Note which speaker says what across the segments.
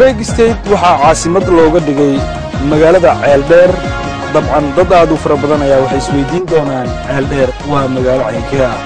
Speaker 1: break state waxaa caasimad looga dhigay magaalada ceeldheer dabcan dad aad u fara badan ayaa waxay isweydiin doonaan ceeldheer waa magaalo caynkee ah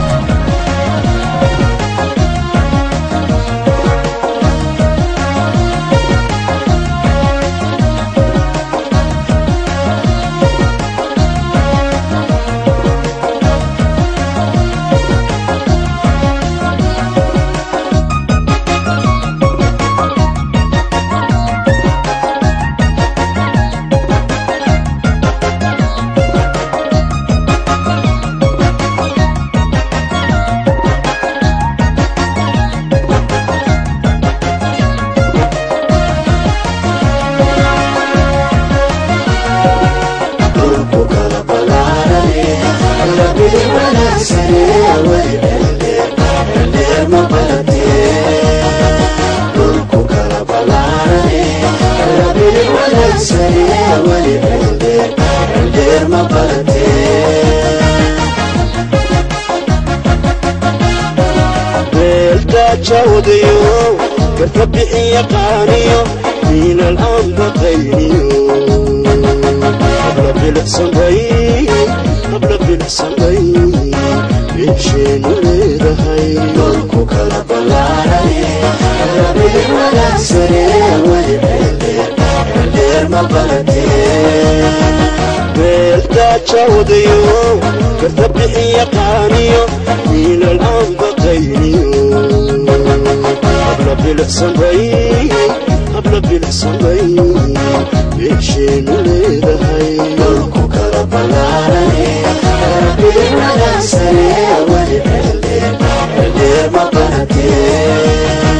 Speaker 2: beeldaajawdayo garka bixiya qaaniyo miinal aan baqayniyo qabla bilicsanbay qabla bilicsanbay beesheenu leedahay dolku kala ballaarane rabili wanaagsane weli ceeldheer ma baratee beeldaajawdayo garka bixiya qaaniyo miinal aan baqayniyo qabla bilicsanbay qabla bilicsanbay beesheenu leedahay dolku kala ballaarane rabili wanaagsane weli ceeldheer ma baratee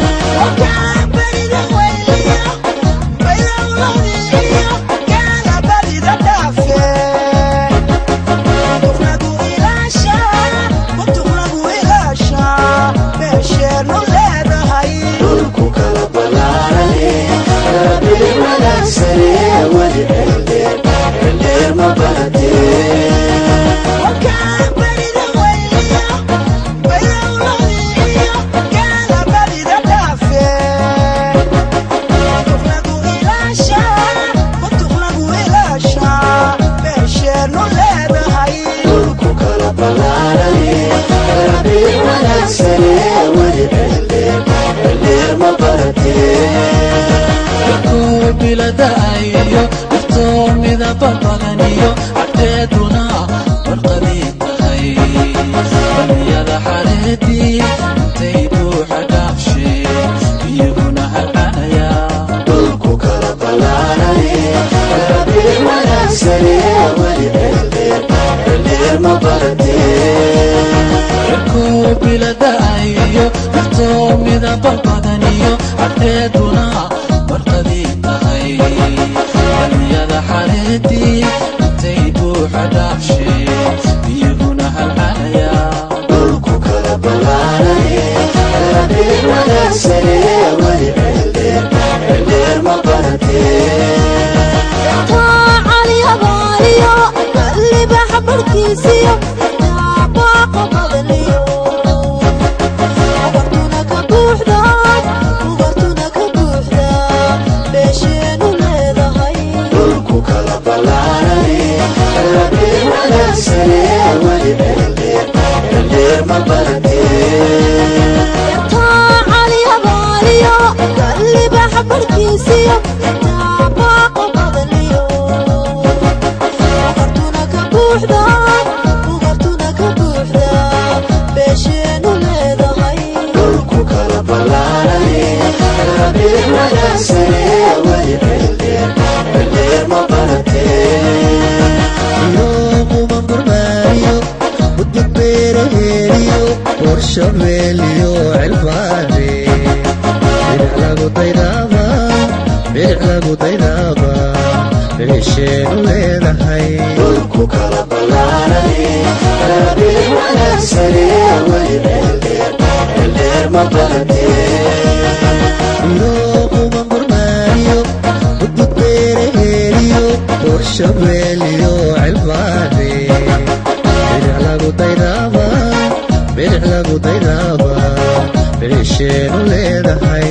Speaker 2: dolku kala ballaarane rabili wanaagsane weli ceeldheer ma baratee dolku kala ballaarane rabili wanaagsane weli ceeldheer ma baratee
Speaker 3: biladaayo dhirtoo midaba badaniyo cabdeeduna warqadii tahay baliyada xareedii intay buuxa dhaafshee iyaguna halcanaya
Speaker 2: dolku kala ballaarane rabili wanaagsane weli ceeldheer ma baratee
Speaker 3: koo biladaayo dhirtoo midaba badaniyo cabdeeduna warqadii tahay baliyada xareedii intay buuxa dhaafshee iyaguna halcanaya
Speaker 2: dolku kala ballaarane rabili wanaagsane weli ceeldheer ma baratee dolku kala ballaarane rabili wanaagsane weli ceeldheer ma baratee dolku kala ballaarane rabili wanaagsane weli ceeldheer ma baratee
Speaker 4: iyoquman gurmaaniyo mudmud beeraheeliyo warshabeeliyo cilbaane bidix lagu daydaaba bidix lagu daydaaba bidixsheenu leedahay
Speaker 2: dolku kala ballaarane rabili wanaagsane weli ceeldheer ma baratee
Speaker 4: iyoquman gurmaaniyo mudmud beeraheeliyo warshabeeliyo cilbaane bidix lagu daydaaba bidix lagu daydaaba bidixsheenu leedahay